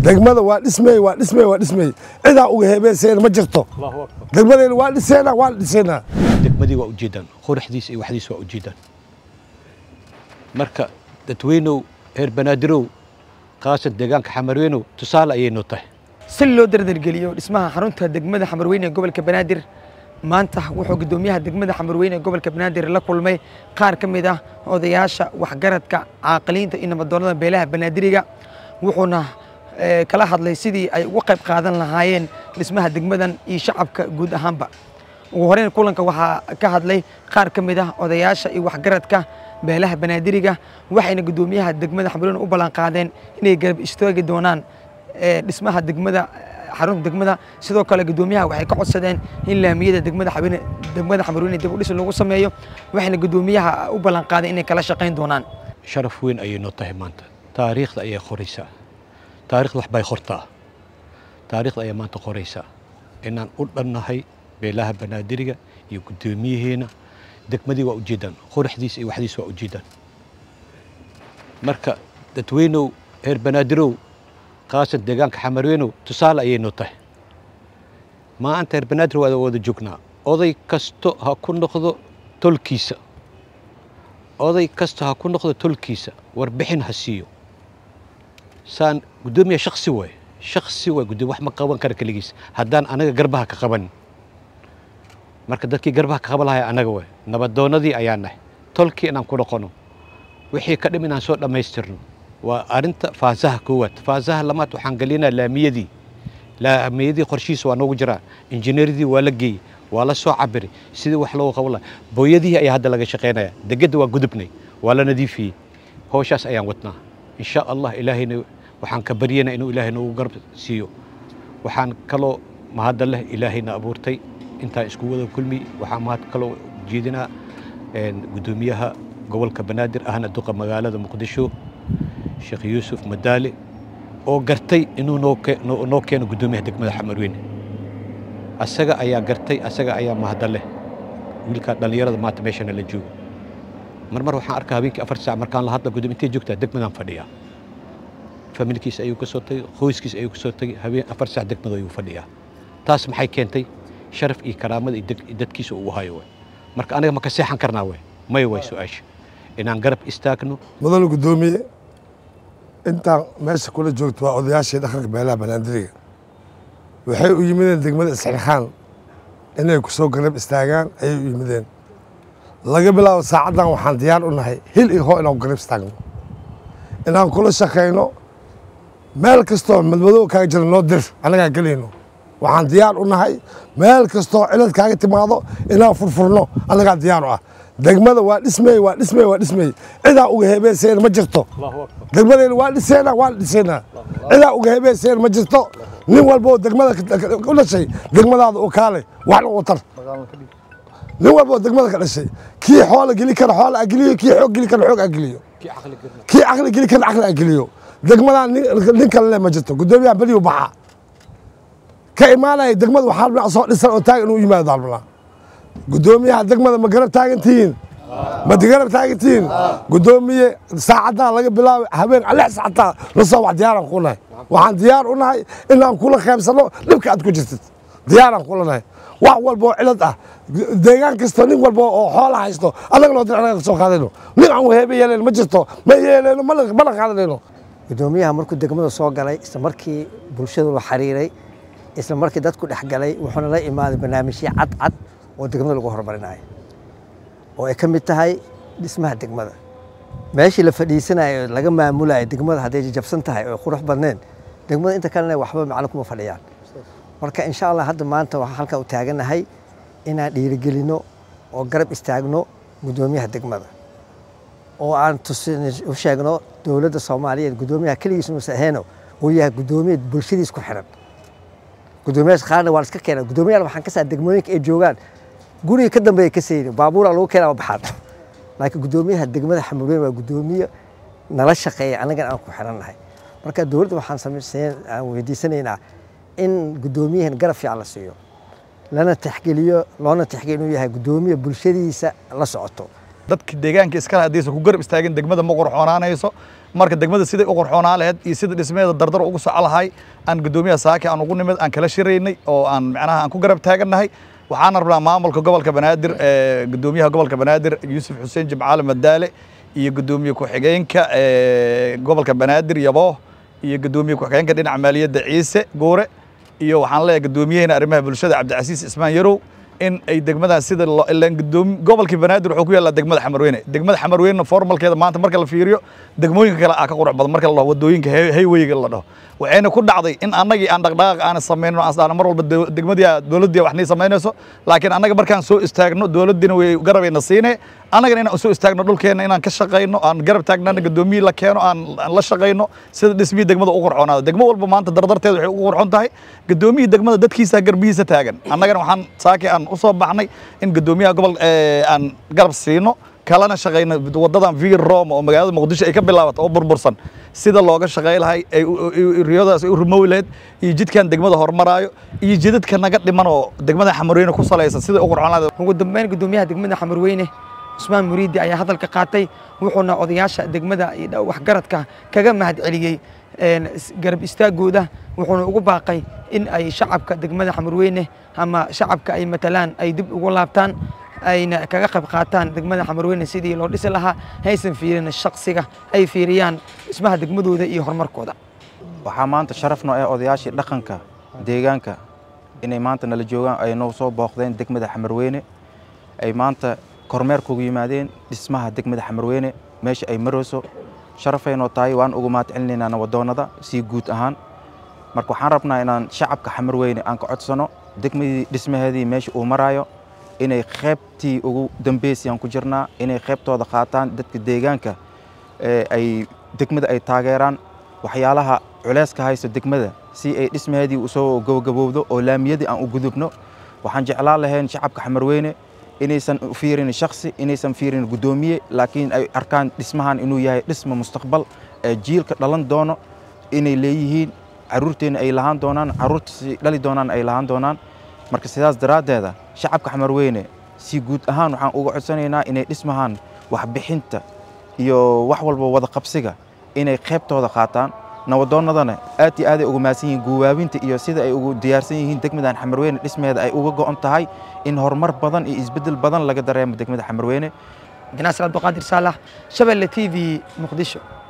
degmada waa dhismey waa dhismey waa dhismey cidaa uga heebeyseen ma jirto degmadeena waa dhiseena waa dhiseena degmadii waa ujeedaan quruxdiis iyo waxdiis waa ujeedaan marka dadweynow reer banaadiroow kaasan deegaanka xamarweynow tusaale ayay noo tahay si loo dardargeliyo dhismaha xarunta degmada xamarweyne ee gobolka banaadir maanta wuxuu guddoomiyaha degmada xamarweyne ee gobolka banaadir la kulmay qaar ka mid ah odayaasha waxgaradka caaqiliinta iyo nabadoonnada beelaha banaadiriga wuxuuna kala hadlay sidii ay uga qayb qaadan lahaayeen dhismaha degmadan iyo shacabka guud ahaanba ugu horeyn kulanka waxaa ka hadlay qaar ka mid ah odayaasha iyo waxgaradka beelaha banaadiriga waxayna guddoomiyaha degmada xamarweyne u ballan qaadeen inay garab istaagi doonaan dhismaha degmada xarunta degmada sidoo kale guddoomiyaha waxay ka codsadeen in laamiyada degmada xamarweyne degmada xamarweyne dib u dhis lagu sameeyo waxayna guddoomiyaha u ballan qaadeen inay kala shaqayn doonaan sharaf weyn ayay noo tahay maanta taariikhda ayay qoraysaa taarikhda wax bay qortaa taariikhda ayaa maanta qoraysaa inaan u dhannahay beelaha banaadiriga iyo guddoomiyaheena degmadii waa ujeedaan quruxdiis iyo waxdiis waa ujeedaan marka dadweynow reer banaadirow kaasan deegaanka xamarweynow tusaale ayay noo tahay maanta reer banaadir waa wada joognaa oday kasto ha ku noqdo tolkiisa oday kasto ha ku noqdo tolkiisa warbixin ha siiyo saan guddoomiya shaksi waay shaksi waay guddoomiya wax ma qaban kara keligiis haddaan anaga garbaha ka qaban marka dadkii garbaha ka qaban lahay anaga waay nabadoonnadii ayaan nahay tolkii inaan ku noqono wixii ka dhim inaan soo dhammaystirno waa arinta faasaha koowaad faasaha lamaad waxaan gelinaa laamiyadii laamiyadii qorshihiisa waa noogu jiraa injineeradii waa la geeyey waa la soo cabiray sidii wax loogu qaban lahaa booyadihii ayaa hadda laga shaqaynaya degedda waa gudubnay waa la nadiifiyey howshaas ayaan wadnaa insha allah ilaahayna waxaan ka baryana inuu ilaahay noogu garab siiyo waxaan kaloo mahadda leh ilaahayna abuurtay intaan isku wada kulmi waxaan mahad kaloo jeedinaa guddoomiyaha gobolka banaadir ahna duqa magaalada muqdisho sheekh yuusuf madaale oo gartay inuu noo keeno guddoomiyaha degmada xamarweyne asaga ayaa gartay asaga ayaa mahadda leh wiilkaa dhallinyarada maanta meeshana la joogo mar mar waxaan arkaa habeenkii afar saac markaan la hadla guddoomiya intay joogtaa degmadaan fadhiyaa familkiis ayuu ka soo tagay qoyskiis ayuu ka soo tagay habeen afar saac degmada ayuu fadhiyaa taas maxay keentay sharaf iyo karaamada iyo dadkiisa uu hayo waay marka aniga ma ka seexan karnaa waay may waay su-aasha inaan garab istaagno mudane guddoomiye intaan meesha kula joogto waa odayaashii dhaqanka beelaha banaadiriga waxay u yimideen degmada isxirxaan inay ku soo garab istaagaan ayay u yimideen laga bilaabo saacaddan waxaan diyaar u nahay hil iyo hoo inaan ku garab istaagno inaan kula shaqayno meel kastoo madmadow kaaga jira noo dir annagaa gelayno waxaan diyaar u nahay meel kastoo cilad kaaga timaado inaan furfurno annagaa diyaar u ah degmada waa dhismey waa dhismey waa dhismey cidaa uga heebeyseen ma jirto degmadeena waa dhiseena waa dhiseena cidaa uga heebeyseen ma jirto nin walboo degmada u dhashay degmadaada u kaale waxna u tar nin walboo degmada ka dhashay kii xoola geli kara xoola ageliyo kii xoog geli kara xoog ageliyo kii caqli geli kara caqli ageliyo degmadan nin kale le ma jirto guddoomiyaha beriyu baxa ka imaanaya degmada waxaa dhinac soo dhisan oo taagan inuu yimaado dalbanaa guddoomiyaha degmada ma garab taagantihiin ma garab taagantihiin guddoomiye saacaddan laga bilaabay habeen lix saacataa lasoo wax diyaaraan ku nahay waxaan diyaar u nahay inaan kula qaybsanno dhibka aad ku jirtid diyaaraan kula nahay wax walba oo cilad ah deegaan kasta nin walba oo xoola haysto annaga noo dir annaga ka soo qaadayno nin aan waheebe yeeleen ma jirto ma yeeleyno mana qaadanayno guddoomiyaha markuu degmada soo galay isla markii bulshadu la xiriiray isla markii dadku dhex galay wuxuuna la imaaday barnaamijyo cadcad oo degmada lagu horumarinayo oo ay ka mid tahay dhismaha degmada meeshii la fadhiisanayo laga maamulayo degmada hadday jajabsan tahay oo qurux badneen degmada inta kalena waxba macno kuma fadhiyaan marka insha allah hadda maanta waxaan halkaa u taaganahay inaan dhiirigelinno oo garab istaagno guddoomiyaha degmada oo aan u sheegno dowladda soomaaliyeed guddoomiyaha keligiis nuusa ahayno uu yahay guddoomiya bulshadiis ku xiran guddoomiyaasha qaarna waa la iska keenaa guddoomiyaal waxaan ka saa degmooyinka ay joogaan guriga ka dambeeya ka sayni baabuuraa lagu keenaa baxaan laakiin guddoomiyaha degmada xamarweyne waa guddoomiye nala shaqeeya annagana aan ku xirannahay marka dowladda waxaan samayseen aan weydiisanaynaa in guddoomiyahan garab fiican la siiyo lana tixgeliyo loona tixgeliyo inuu yahay guddoomiye bulshadiisa la socoto dadka deegaanka iskale haddaysan ku garab istaagin degmada ma qurxoonaanayso marka degmada siday u qurxoonaa lahayd iyo sida dhismeeda dardar ugu soco lahay aan guddoomiyaha saaki aan ugu nimid aan kala shiraynay oo aan macnaha aan ku garab taagannahay waxaana rabnaa maamulka gobolka banaadir ee guddoomiyaha gobolka banaadir yuusuf xuseen jimcaale madaale iyo guddoomiye ku-xigeenka ee gobolka banaadir yabooh iyo guddoomiye ku-xigeenka dhinaca maaliyadda ciise guure iyo waxaan leeyahay guddoomiyaheena arrimaha bulshada cabdicasiis ismaan yarow in ay degmadaas sida loo ilaan gudoomi gobolkii banaadir wuxuu ku yaallaa degmada xamarweyne degmada xamarweyne formalkeeda maanta marka la fiiriyo degmooyinka kale aa ka qurux badan marka la dhaho wadooyinka haywayga la dhaho waxayna ku dhacday in annagii aan dhaqdhaqaaq aan samayno aan mar walba degmadii dowladdii wax nii samaynayso laakiin annaga markaan soo istaagno dowladdiina way garabayna siine annagana inaan soo istaagno dhulkeenna inaan ka shaqayno aan garab taagnana gudoomiyii la keeno aan la shaqayno sida dhismihii degmada u qurxoonaado degmo walba maanta dardarteeda waxay ugu qurxon tahay gudoomiyii degmada dadkiisa garbihiisa taagan annagana waxaan saaki aan u soo baxnay in gudoomiyaha gobol aan garab siino kalana shaqayno wadadan vir roma oo magaalada muqdisho ay ka bilaabato oo burbursan sida looga shaqay lahay ay riyadaas ay u rumowi lahayd iyo jidkan degmada horumaraayo iyo jidadka naga dhiman oo degmada xamarweyne ku salaysan sida u qurxoon lahayd ugu dambeyn guddoomiyaha degmada xamarweyne cusmaan muriidi ayaa hadalka qaatay wuxuuna odayaasha degmada iyo waxgaradka kaga mahad celiyey garab istaagooda wuxuuna ugu baaqay in ay shacabka degmada xamarweyne ama shacabka ay matalaan ay dib ugu laabtaan ayna kaga qayb qaataan degmada xamarweyne sidii loo dhisi lahaa haysan fiirin shaksiga ay fiiriyaan dhismaha degmadooda iyo horumarkooda waxaa maanta sharafno ee odayaashii dhaqanka deegaanka inay maanta nala joogaan ay noo soo booqdeen degmada xamarweyne ay maanta kormeer kugu yimaadeen dhismaha degmada xamarweyne meesha ay marayso sharafaynoo tahay waan ugu mahad celinaynaa wadoonnada sii guud ahaan marka waxaan rabnaa inaan shacabka xamarweyne aan ka codsano degmadii dhismaheedii meesha uu maraayo inay qaybtii ugu dambeysayaan ku jirnaa inay qaybtooda qaataan dadka deegaanka ay degmada ay taageeraan waxyaalaha culeyska haysto degmada si ay dhismaheedii usoo gabagabowdo oo laamiyadii aan u gudubno waxaan jeclaan lahayn shacabka xamarweyne inaysan fiirin shaksi inaysan fiirin guddoomiye laakiin ay arkaan dhismahan inuu yahay dhisma mustaqbal ee jiilka dhalan doono inay leeyihiin caruurteenna ay lahaan doonaan caruurta dhali doonaan ay lahaan doonaan marka sidaas daraaddeeda shacabka xamarweyne si guud ahaan waxaan uga codsanaynaa inay dhismahan waxbixinta iyo wax walba wada qabsiga inay qaybtooda qaataan nabadoonnadana aad iyo aaday uga mahadsan yihiin guwaabinta iyo sida ay ugu diyaarsan yihiin degmadan xamarweyne dhismeeda ay uga go'on tahay in horumar badan iyo isbeddel badan laga dareemo degmada xamarweyne ganaasir abduqaadir saalax shabeelle t v muqdisho